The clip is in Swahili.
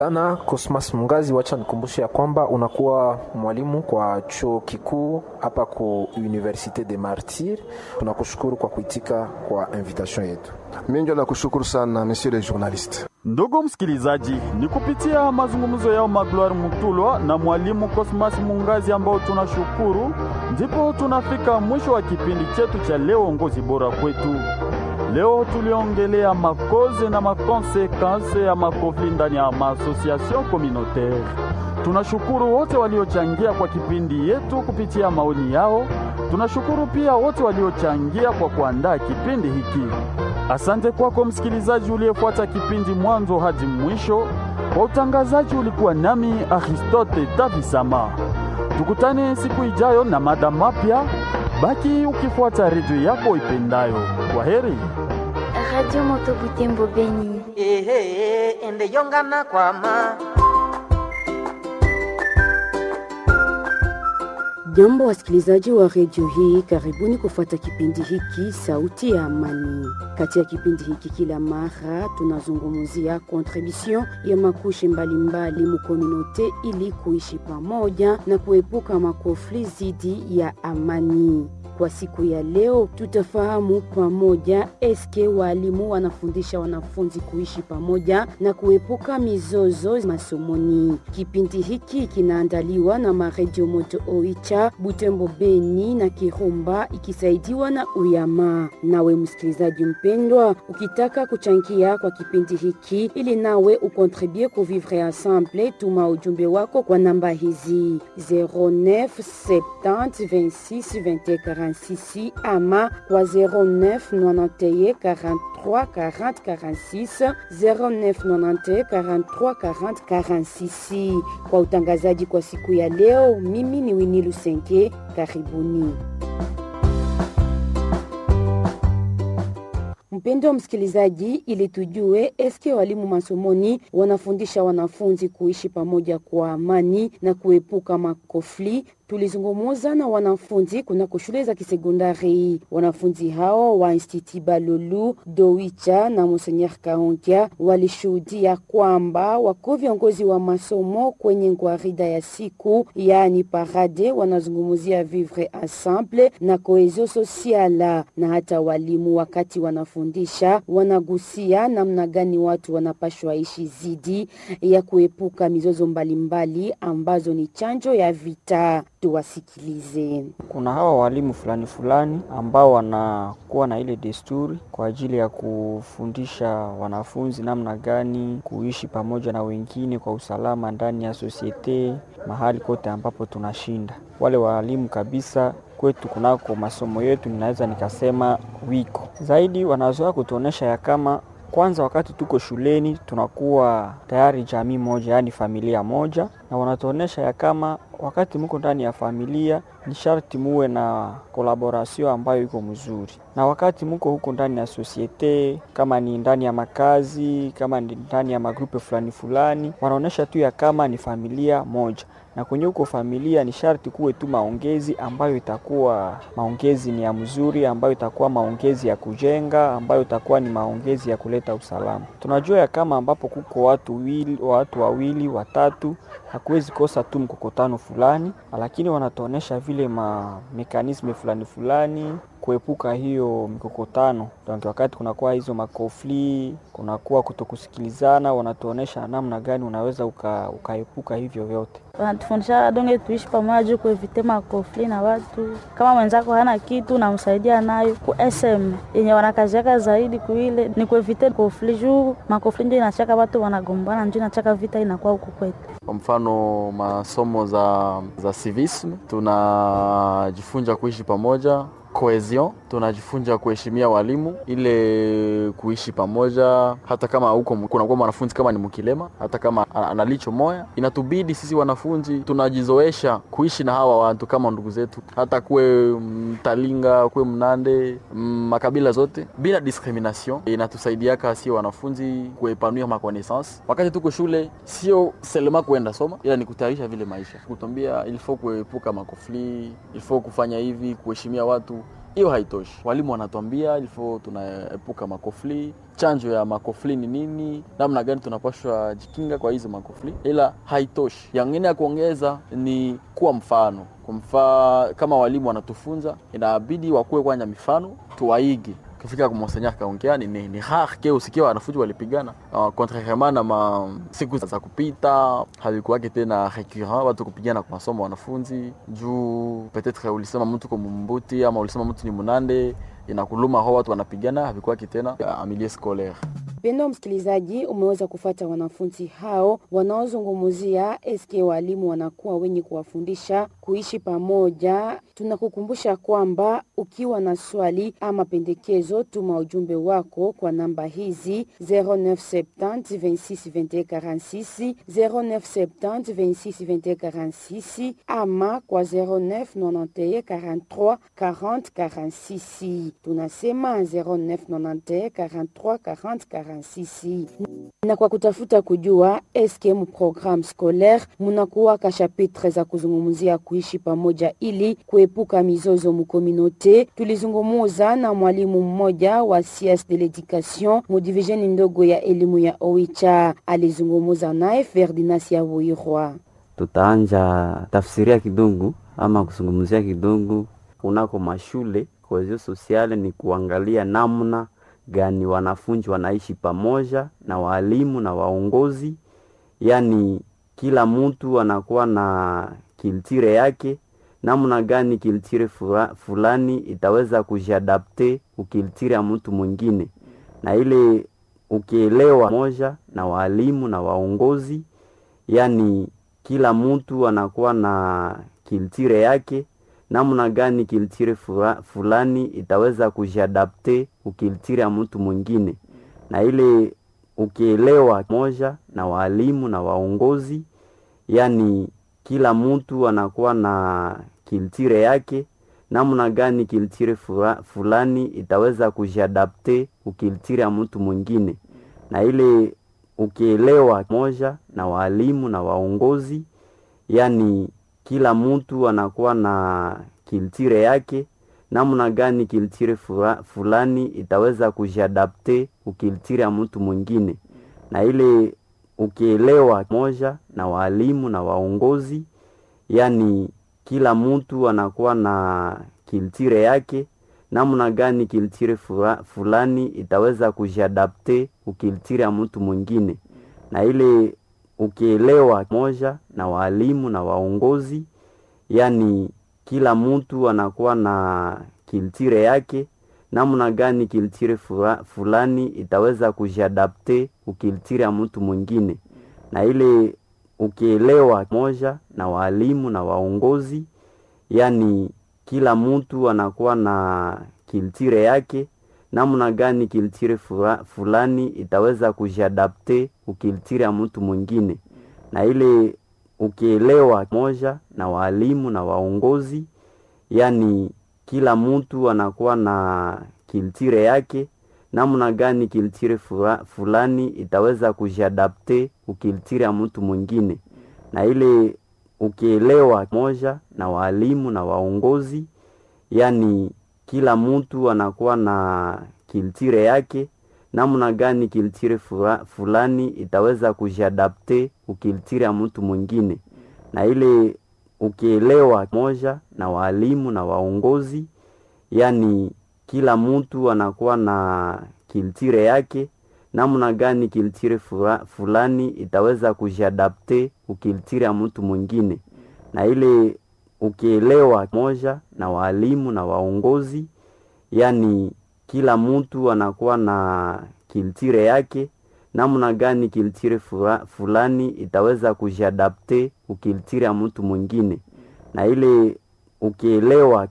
Ana Cosmas Mungazi, wacha nikumbushe ya kwamba unakuwa mwalimu kwa chuo kikuu hapa ku Universite de Martyr. Tunakushukuru kwa kuitika kwa invitation yetu. Mimi ndio nakushukuru sana monsieur le journaliste. Ndugu msikilizaji, ni kupitia mazungumzo yao Magloire Mutulwa na mwalimu Cosmas Mungazi ambao tunashukuru, ndipo tunafika mwisho wa kipindi chetu cha leo, ongozi bora kwetu. Leo tuliongelea makoze na makonsekanse ya makofli ndani ya maasosiasyon communautaire. Tunashukuru wote waliochangia kwa kipindi yetu kupitia maoni yao. Tunashukuru pia wote waliochangia kwa kuandaa kipindi hiki. Asante kwako msikilizaji uliyefuata kipindi mwanzo hadi mwisho. Kwa utangazaji ulikuwa nami Aristote Tavisama. Tukutane siku ijayo na mada mapya. Baki ukifuata redio yako ipendayo. Kwa heri. Radio Moto Butembo Beni. ehe ende yongana kwama Jambo wasikilizaji wa redio hii, karibuni kufuata kipindi hiki sauti ya amani. Katika kipindi hiki kila mara tunazungumzia contribution ya makushi mbalimbali mukomunote ili kuishi pamoja na kuepuka makofli zidi ya amani. Kwa siku ya leo tutafahamu pamoja eske walimu wanafundisha wanafunzi kuishi pamoja na kuepuka mizozo masomoni. Kipindi hiki kinaandaliwa na maredio Moto Oicha, Butembo, Beni na Kirumba ikisaidiwa na Uyama. Nawe msikilizaji mpendwa, ukitaka kuchangia kwa kipindi hiki ili nawe ukontribue ku vivre ensemble, tuma ujumbe wako kwa namba hizi 09 70 26 21 46 ama kwa 09 91 43 40 46 09 91 43 40 46. Kwa utangazaji kwa siku ya leo, mimi ni Winnie Lusenke. Karibuni. Mpendo wa msikilizaji, ili tujue eske walimu masomoni wanafundisha wanafunzi kuishi pamoja kwa amani na kuepuka makofli tulizungumuza na wanafunzi kunako shule za kisekondari. Wanafunzi hao wa Institut Balulu, Dowicha na Monseigneur Kaonkia walishuhudia kwamba wako viongozi wa masomo kwenye ngwarida ya siku, yaani parade, wanazungumzia vivre ensemble na cohesion sociale, na hata walimu wakati wanafundisha wanagusia namna gani watu wanapashwa ishi zidi ya kuepuka mizozo mbalimbali ambazo ni chanjo ya vita. Tuwasikilize. Kuna hawa walimu fulani fulani ambao wanakuwa na ile desturi kwa ajili ya kufundisha wanafunzi namna gani kuishi pamoja na wengine kwa usalama ndani ya sosiete, mahali kote ambapo tunashinda. Wale walimu kabisa kwetu kunako masomo yetu, ninaweza nikasema wiko zaidi, wanazoea kutuonesha ya kama kwanza wakati tuko shuleni tunakuwa tayari jamii moja, yaani familia moja, na wanatuonesha ya kama wakati muko ndani ya familia ni sharti muwe na kolaborasio ambayo iko mzuri, na wakati muko huko ndani ya sosiete, kama ni ndani ya makazi, kama ni ndani ya magrupe fulani fulani, wanaonesha tu ya kama ni familia moja na kwenye huko familia ni sharti kuwe tu maongezi ambayo itakuwa maongezi ni ya mzuri, ambayo itakuwa maongezi ya kujenga, ambayo itakuwa ni maongezi ya kuleta usalama. Tunajua ya kama ambapo kuko watu wili, watu wawili watatu, hakuwezi kosa tu mkokotano fulani, lakini wanatuonesha vile ma mekanisme fulani fulani kuepuka hiyo mikokotano. Donc wakati kunakuwa hizo makofli, kunakuwa kutokusikilizana, wanatuonesha namna gani unaweza uka, ukaepuka hivyo vyote. Wanatufundisha donge tuishi pamoja kuevite makofli na watu. Kama mwenzako hana kitu namsaidia nayo ku SM yenye wanakaziaka zaidi kuile ni kuevite kofli, juu makofli ndio inachaka watu wanagombana, ndio inachaka vita inakuwa huku kwetu. Kwa mfano masomo za, za civisme tunajifunza kuishi pamoja cohesion tunajifunza kuheshimia walimu, ile kuishi pamoja, hata kama huko kunakuwa mwanafunzi kama ni mkilema, hata kama ana licho moya, inatubidi sisi wanafunzi tunajizoesha kuishi na hawa watu kama ndugu zetu, hata kuwe Mtalinga, kuwe Mnande, makabila zote bila discrimination. Inatusaidiaka sio wanafunzi kuepanua makonaissance wakati tuko shule, sio selema kuenda soma, ila ni kutayarisha vile maisha, kutuambia il faut kuepuka makofli, il faut kufanya hivi, kuheshimia watu hiyo haitoshi. Walimu wanatuambia ilifo tunaepuka makofli, chanjo ya makofli ni nini, namna gani tunapashwa jikinga kwa hizo makofli, ila haitoshi. Yangine ya kuongeza ni kuwa mfano kwa mfano, kama walimu wanatufunza, inabidi wakuwe kwanya mifano tuwaige kufika kwa monseigneur kaongea ni, ni, ni rare ke usikia wanafunzi walipigana uh, contrairement na ma siku za kupita havikuwake tena recurrent watu kupigana kwa masomo wanafunzi juu peut-être ulisema mtu kwa mumbuti ama ulisema mtu ni munande inakuluma ho watu wanapigana havikuwake tena uh, milieu scolaire Pendo msikilizaji, umeweza kufata wanafunzi hao wanaozungumzia eske walimu wanakuwa wenye kuwafundisha kuishi pamoja. Tunakukumbusha kwamba ukiwa na swali ama pendekezo, tuma ujumbe wako kwa namba hizi 0970 26 21 46 0970 26 21 46 ama kwa 0991 43 40 46. Tunasema 0991 43 40 46 na kwa kutafuta kujua eske mu programme scolaire munakuwa ka chapitre za kuzungumzia kuishi pamoja ili kuepuka mizozo mukominote. Tulizungumuza na mwalimu mmoja wa CS de l'education mu divisioni ndogo ya elimu ya Oicha, alizungumuza naye Ferdinand Yabuirwa. Tutaanja tafsiria kidungu ama kuzungumzia kidungu kunako mashule. Kohesio sosiale ni kuangalia namna gani wanafunzi wanaishi pamoja na walimu na waongozi, yaani kila mtu anakuwa na kiltire yake, namna gani kiltire fulani itaweza kujiadapte ukiltire ya mtu mwingine, na ile ukielewa moja na walimu na waongozi, yaani kila mtu anakuwa na kiltire yake namna gani kiltire fulani itaweza kujiadapte ukiltire ya mtu mwingine, na ile ukielewa moja na walimu na waongozi, yaani kila mtu anakuwa na kiltire yake, namna gani kiltire fulani itaweza kujiadapte ukiltire ya mtu mwingine, na ile ukielewa moja na walimu na waongozi, yaani kila mtu anakuwa na kiltire yake, namna gani kiltire fulani itaweza kujiadapte ukiltire ya mtu mwingine, na ile ukielewa moja na walimu na waongozi, yaani kila mtu anakuwa na kiltire yake, namna gani kiltire fulani itaweza kujiadapte ukiltire ya mtu mwingine, na ile ukielewa moja na walimu na waongozi, yaani kila mtu anakuwa na kiltire yake, namna gani kiltire fulani itaweza kujiadapte ukiltire ya mtu mwingine, na ile ukielewa moja na walimu na waongozi, yaani kila mtu anakuwa na kiltire yake, namna gani kiltire fulani itaweza kujiadapte ukiltire ya mtu mwingine, na ile ukielewa moja na walimu na waongozi, yaani kila mtu anakuwa na kiltire yake, namna gani kiltire fulani itaweza kujiadapte ukiltire ya mtu mwingine, na ile ukielewa moja na walimu na waongozi, yaani kila mtu anakuwa na kiltire yake, namna gani kiltire fulani itaweza kujiadapte ukiltire ya mtu mwingine, na ile ukielewa moja na walimu na waongozi, yaani kila mtu anakuwa na kiltire yake, namna gani kiltire fulani itaweza kujiadapte ukiltire ya mtu mwingine, na ile ukielewa moja na walimu na waongozi, yaani kila mtu anakuwa na kiltire yake, namna gani kiltire fulani itaweza kujiadapte ukiltire ya mtu mwingine, na ile ukielewa